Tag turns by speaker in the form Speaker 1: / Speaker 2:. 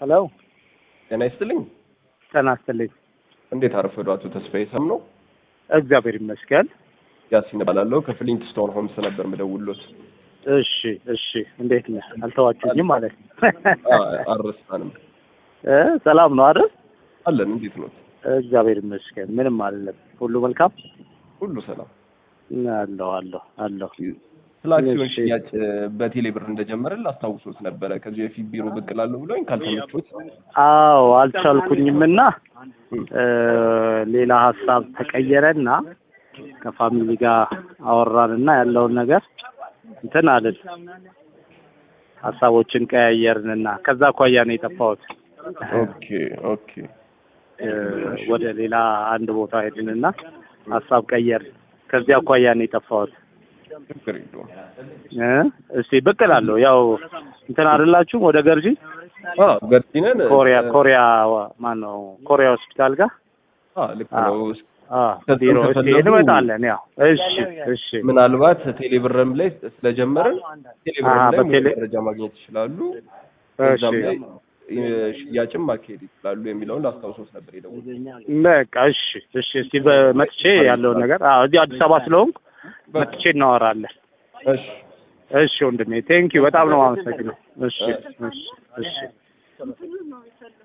Speaker 1: ሄሎ
Speaker 2: ጤና ይስጥልኝ።
Speaker 1: ጤና ይስጥልኝ።
Speaker 2: እንዴት አረፈዱ አቶ ተስፋዬ ሰም ነው?
Speaker 1: እግዚአብሔር ይመስገን።
Speaker 2: ያሲን እባላለሁ ከፍሊንትስቶን ሆምስ ነበር ምደውሎት።
Speaker 1: እሺ እሺ፣ እንዴት ነህ? አልተዋችሁኝም ማለት ነው።
Speaker 2: አልረሳንም
Speaker 1: እ ሰላም ነው አይደል?
Speaker 2: አለን። እንዴት ነው?
Speaker 1: እግዚአብሔር ይመስገን። ምንም አይደለም። ሁሉ መልካም
Speaker 2: ሁሉ ሰላም።
Speaker 1: አለሁ አለሁ አለሁ።
Speaker 2: ስለ አክሲዮን
Speaker 1: እሺ።
Speaker 2: ሽያጭ በቴሌ ብር እንደጀመረን ላስታውሶት ነበረ። ከዚህ በፊት ቢሮ ብቅ እላለሁ ብሎኝ ካልተመቾት
Speaker 1: አዎ አልቻልኩኝምና እ ሌላ ሀሳብ ተቀየረና ከፋሚሊ ጋር አወራንና ያለውን ነገር እንትን አልን ሀሳቦችን ቀያየርንና ከዛ አኳያ ነው የጠፋሁት።
Speaker 2: ኦኬ ኦኬ
Speaker 1: እ ወደ ሌላ አንድ ቦታ ሄድንና ሀሳብ ቀየርን። ከዚህ አኳያ ነው የጠፋሁት።
Speaker 2: ችግር የለውም።
Speaker 1: እ እስቲ ብቅ እላለሁ። ያው እንትን አይደላችሁም ወደ ገርጂ
Speaker 2: አዎ ገርጂነን
Speaker 1: ኮሪያ ኮሪያ ማን ነው ኮሪያ ሆስፒታል ጋር
Speaker 2: አዎ ልክ ነው።
Speaker 1: አ
Speaker 2: ከዛም
Speaker 1: ቢሮ እስቲ
Speaker 2: ከፈለጉ-
Speaker 1: እንመጣለን። ያው እሺ እሺ
Speaker 2: ምናልባት ቴሌ ብርም ላይ ስለጀመርን ቴሌ ብርም
Speaker 1: አሀ፣
Speaker 2: ላይ
Speaker 1: በቴሌ-
Speaker 2: መረጃ ማግኘት ይችላሉ።
Speaker 1: እሺ
Speaker 2: እዛም ላይ የ- ሽያጭም ማካሄድ ይችላሉ የሚለውን ላስታውሶት ነበር የደወልኩት።
Speaker 1: በቃ እሺ እሺ እስቲ በመጥቼ ያለውን ነገር አዎ እዚህ አዲስ አበባ ስለሆንኩ መጥቼ እናወራለን።
Speaker 2: እሺ
Speaker 1: እሺ ወንድሜ ቴንኪው በጣም ነው የማመሰግነው። እሺ እሺ እሺ